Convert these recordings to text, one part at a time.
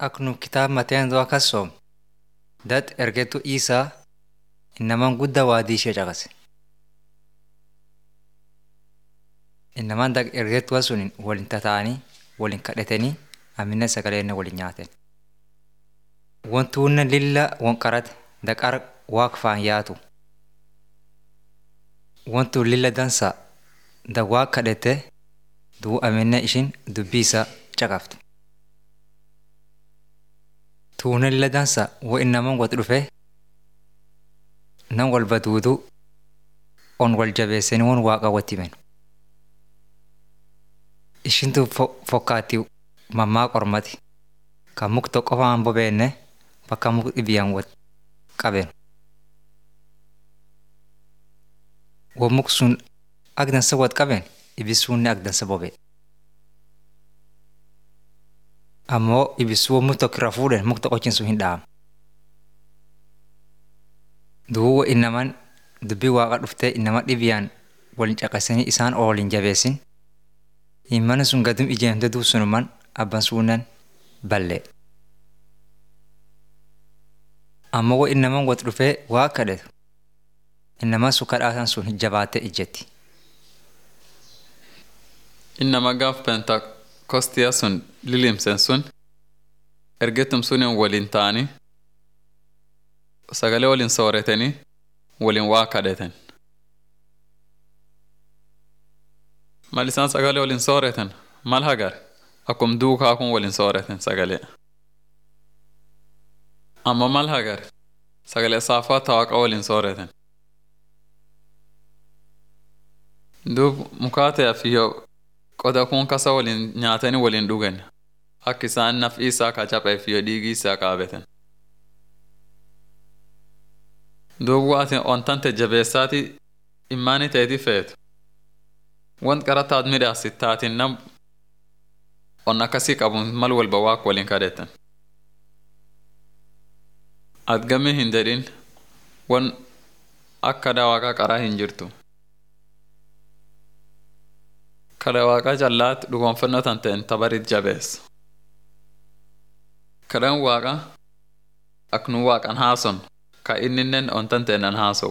Ak nu kitaaba Mateensaa akkas soom dat ergetu Iisaa innamaan guddaa waadii ishee caqase. Innamaan dag ergetuwa sun waliin tataa'anii waliin kadhatanii amina sagalee waliin nyaatan. Wantuunne lilla wanqarate daqar waaq faan yaatu. Wantu lilla dansa da waaq kadhate duu amina ishin dubbii isaa caqafte. Tuunne lilla dansa wo innamaan wati dhufe nam walba duudu on wal jabeessanii wan waaqa watti himan. Ishintu fokkaatti mammaa qormati kan muk tokko qofaan bobeenne bakka muk dhibiyaan wal qaben. Wo muk sun ak dansa wal qaben ibisuunne ak dansa bobe. Ammoo ibisuu wo muk tokko irra fuudhan muk tokkochin sun hin dhaamu. Duu innamaan dubbii waaqa dhuftee innama dhibiyaan waliin caqasanii isaan oolin jabeessin Immana sun gadum ijeemte duub sunuman abban suunan ballee. Ammoo wo innamaan wati dhufee waa kadhatu innamaan sun kadhaasan sun jabaattee ijjetti. Innama gaaf pentakoostiyaa sun lilimsen sun ergetum sunin waliin ta'anii sagalee waliin sooratanii waliin waa kadhatan. Mal isaan sagalee waliin sooratan mal hagar akkum duukaa kun waliin sooratan sagalee. Amma mal hagar sagalee saafaa tawaaqa waliin sooratan. Duub mukaataa fi qoda kun kasa waliin nyaatanii waliin dhugan akka isaan naf'i isaa ka caphee fi dhiigii isaa qaabatan. Duub waatiin ontante jabeessaati immaanii ta'eeti feetu. Want qarataat midhaasit taatiin nam on akkasii qabuun mal walba waaq waliin kadhatan. Adgamii hin jedhin wan akka daawaqaa qaraa hin jirtu. Kada waaqaa callaatti dhugoonfannoo tan ta'en tabarit jabeessa. Kadhan waaqa ak nu waaqan haason ka inninnen on tan ta'en an haasowu.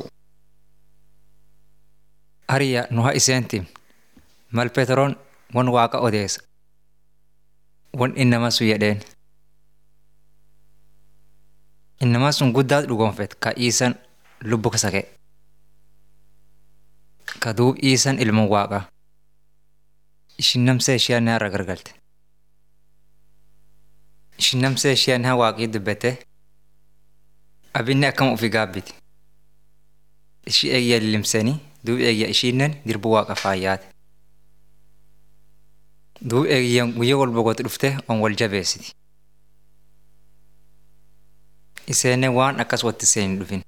Ariya nu haa iseentim mal Peteroon wan waaqa odeessa. Wan innama sun jedheen. Innamaa sun guddaatu dhugoonfet ka Iisan lubbu kasake. Ka duub Iisan ilma waaqaa. Ishin namsee ishee ni har'a gargalte. Ishin namsee ishee ni waaqii dubbate. Abinni akkam ofii gaabbiti. Ishii eegya lilimsanii duub eegya ishiinnen dirbu waaqa faayyaate. Duub eegyan guyyaa wal boqotu dhufte on wal jabeessiti. Iseenne waan akkas watti seen hin dhufin.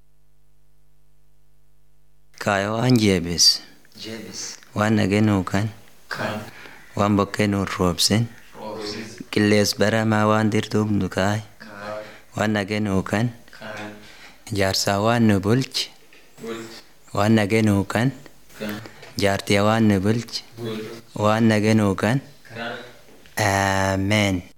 Kaaya waan jeebis. Waan nageenuu kan. Waan bokkee nuun roobsin. Qillees baramaa waan dirtuuf nu kaay. Waan nageenuu kan. Jaarsaa waan nu bulchi. Waan nageenuu kan. Jaartiyaa waan nu bulchi. Waan nageenuu kan. Ameen.